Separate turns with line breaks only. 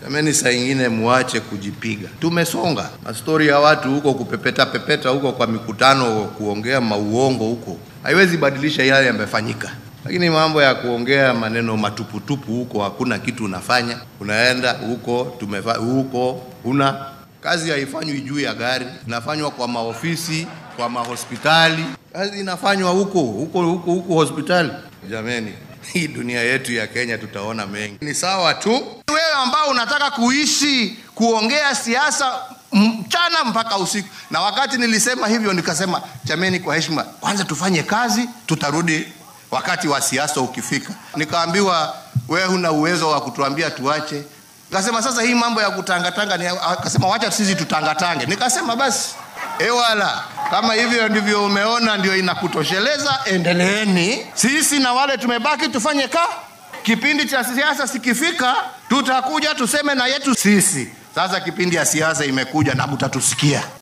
Jamani, saa ingine muache kujipiga. Tumesonga mastori ya watu huko kupepeta pepeta huko kwa mikutano, kuongea mauongo huko, haiwezi badilisha yale yamefanyika. Lakini mambo ya kuongea maneno matuputupu huko, hakuna kitu unafanya. Unaenda huko tumefa, huko una kazi haifanywi juu ya gari, inafanywa kwa maofisi, kwa mahospitali. Kazi inafanywa huko huko huko huko hospitali. Jameni, hii dunia yetu ya Kenya tutaona mengi. Ni sawa tu wewe ambao unataka kuishi kuongea siasa mchana mpaka usiku. Na wakati nilisema hivyo, nikasema jameni, kwa heshima, kwanza tufanye kazi, tutarudi wakati wa siasa ukifika. Nikaambiwa wewe huna uwezo wa kutuambia tuache. Nikasema sasa hii mambo ya kutangatanga ni, akasema wacha sisi tutangatange. Nikasema basi ewala, kama hivyo ndivyo umeona ndio inakutosheleza, endeleeni. Sisi na wale tumebaki tufanye ka kipindi cha siasa sikifika, tutakuja tuseme na yetu sisi. Sasa kipindi ya siasa imekuja na mtatusikia.